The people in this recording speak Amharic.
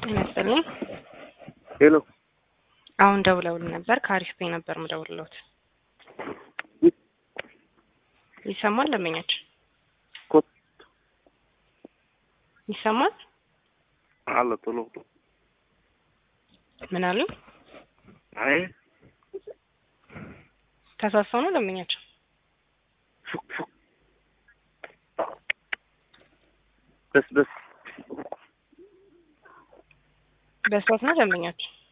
ጤና ይስጥልኝ። ሄሎ አሁን ደውለውልን ነበር። ከአሪፍ ቤ ነበር ምደውልሎት። ይሰማል? ደንበኛችን ኮት ይሰማል? አለ ቶሎ ምን አሉ? አይ ተሳሰው ነው ደንበኛችን? ሹክ ሹክ በስ በስ በስቶት ነው ደንበኛችን?